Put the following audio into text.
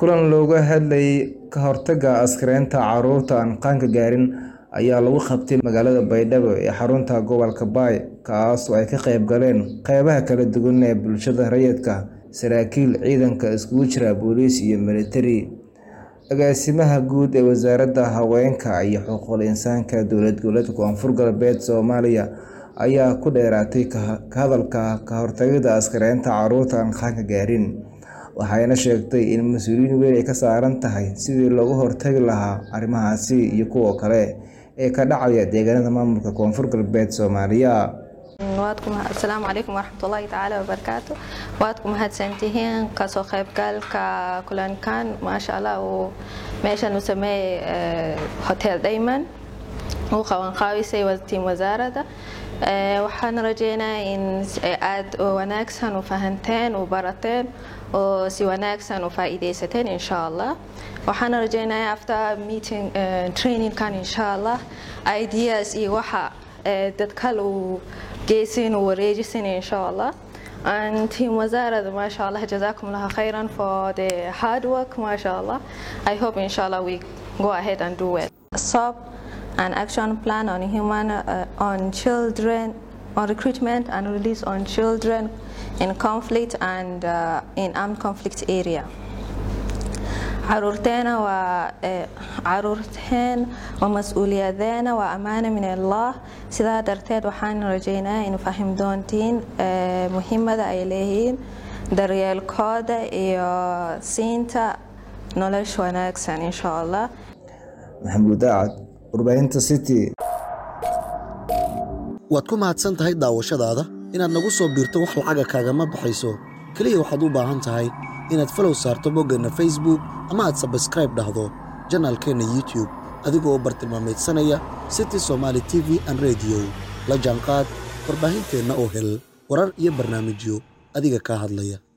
kulan looga hadlayay ka hortagga askaraynta carruurta aan qaanka gaarin ayaa lagu qabtay magaalada baydhabo ee xarunta gobolka baay kaas oo ay ka qayb galeen qeybaha kala duwan ee bulshada rayidka saraakiil ciidanka iskugu jira booliis iyo militari agaasimaha guud ee wasaaradda haweenka iyo xuquuqul insaanka dowlad goboleedka koonfur galbeed soomaaliya ayaa ku dheeraatay ka hadalka ka hortagida askaraynta carruurta aan qaanka gaarin waxayna sheegtay in mas-uuliyiin weyn ay ka saaran tahay sidii looga hortagi lahaa arrimahaasi iyo kuwa kale ee ka dhacaya deegaanada maamulka koonfur galbeed soomaaliya asalaamu calaykum waraxmatullaahi tacaala wabarakaatu waad ku mahadsantihiin kasoo qaybgalka kulankan maasha allah uu meeshan uu sameeyey hotel dayman uu qabanqaabisay tiim wasaaradda waxaan rajeynaa in aad wanaagsan u fahanteen u barateen oo si wanaagsan u faa'iidaysateen insha allah waxaan rajeynaya after meeting trainingkan insha allah ideas iyo waxa dad kale uu geysin uu wareejisin insha allah and team wazarada masha allah jazakum allah khairan for the hard work masha allah i hope insha allah we go ahead and do it stop an action plan on human uh, on children on recruitment and release on children in conflict and uh, in armed conflict area caruurteena waa caruurteen waa mas-uuliyadeena waa ammaana min allah sidaa darteed waxaan rajeynaa in fahim doontiin muhiimada ay leeyihiin daryeelkooda iyo siinta nolosha wanaagsan insha allah maxamuud daacad warbaahinta city waad ku mahadsan tahay daawashadaada inaad nagu soo biirto wax lacaga kaagama baxayso keliya waxaad u baahan tahay inaad falow saarto boggeenna facebook ama aad sabskraib dhahdo janaalkeenna youtube adigoo bartilmaamaydsanaya city somaali t v an rediyo la jaanqaad warbaahinteenna oo hel warar iyo barnaamijyo adiga kaa hadlaya